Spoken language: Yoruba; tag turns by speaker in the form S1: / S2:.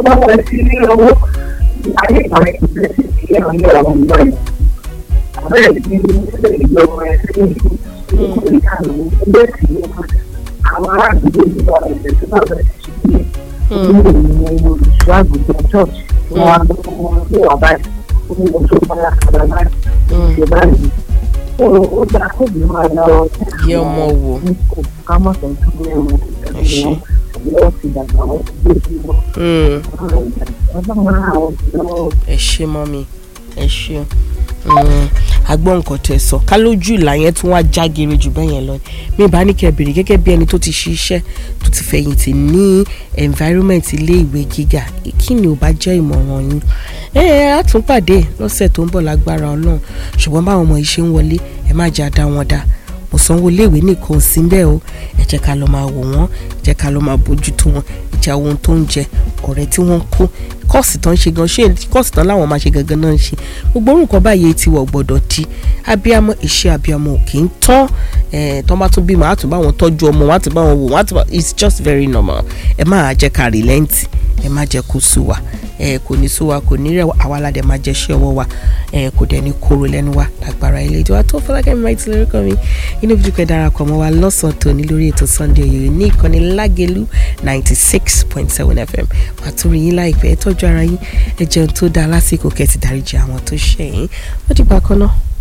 S1: bá wọlé sí ilé owó ayé ìpàdé ìpínlẹ̀ sí ìpínlẹ̀ náà ní ọ̀rọ̀ ìgbà yìí. àbẹ́rẹ́ ti ní ilé ìjọba ẹ̀ sí ìlú ìlú ìkànnì ẹgbẹ́ sí ìlú àwọn ará àdúgbò ìjọba ẹ̀sẹ̀ tó bá bẹ̀rẹ̀ sí ìlú ìlú ìlú olùṣọ́ àgùntàn church wọn wá lọ wọn sí ọ̀bá ẹ̀ ó ní oṣù báyà kàdà báyìí ṣe báyìí ó dáa kó bí máa lọ
S2: Yẹ ọmọ wò.
S1: ká mọ̀ tó ń tún lé wọn
S2: Ẹ ṣé.
S1: wọ́n ti dàgbà wọ́n ti gbé sí wọn.
S2: Mm.
S1: ọlọ́run àwọn ìlú
S2: ẹ ṣe mọ́ mi ẹ ṣe agbọ́n nǹkan tẹ sọ ká lójú ìlà yẹn tún wá jágere jù bẹ́ẹ̀ yẹn lọ mi bá ní kẹ́ bèrè gẹ́gẹ́ bí ẹni tó ti ṣiṣẹ́ tó ti fẹ̀yìntì ní environment ilé ìwé gíga kí ni ò bá jẹ́ ìmọ̀ràn yín ẹ ẹ á tún pàdé lọ́sẹ̀ tó ń bọ̀ lágbára ọlọ́run ṣùgbọ́n báwọn ọmọ yìí ṣe ń wọlé ẹ má jà dá wọn dá mo sanwó iléèwé nìkan sí bẹ́ẹ̀ o ẹ jẹ́ ká lọ máa wò wọ́n ẹ jẹ́ ká lọ máa bójútó wọn ìjà ohun tó ń jẹ ọ̀rẹ́ tí wọ́n ń kó kọ́ọ̀sì tán ń ṣe gan ṣé kọ́ọ̀sì tán láwọn máa ṣe gangan náà ń ṣe gbogbo orúkọ báyìí ti wọ̀ gbọ́dọ̀ di abiyamọ iṣẹ́ abiyamọ ò kì í tán ẹ̀ tán bá tún bímọ á tún bá wọn tọ́jú ọmọ wọn á tún bá wọn wò wọn á tún bá it's just very normal ẹ máa jẹ́ ká rìlẹ́ǹtì ẹ má jẹ́ kó sú wa ẹ kò ní sú wa kò ní rẹ̀ wá, àwa la dẹ̀ máa jẹ́ iṣẹ́ ọwọ́ wa ẹ kò dẹ̀ ní kóró lẹ́nu wa lágbára ilé ìjọba tó fọlákẹ́ mi máa ti lórúkọ mi inú bí dúpẹ́ darapọ̀ mọ́ wa lọ́sàn-án tòní lórí ètò Sunday Oyoyo ní ìkànnì Lágelú ninety six point seven FM wà á tún rí yín láìpẹ́ ẹ tọ́jú ara yín ẹ jẹun tó dáa lásìkò kẹ́sì dáríjì àwọn tó ṣẹ̀yìn ó dìgbà kan náà.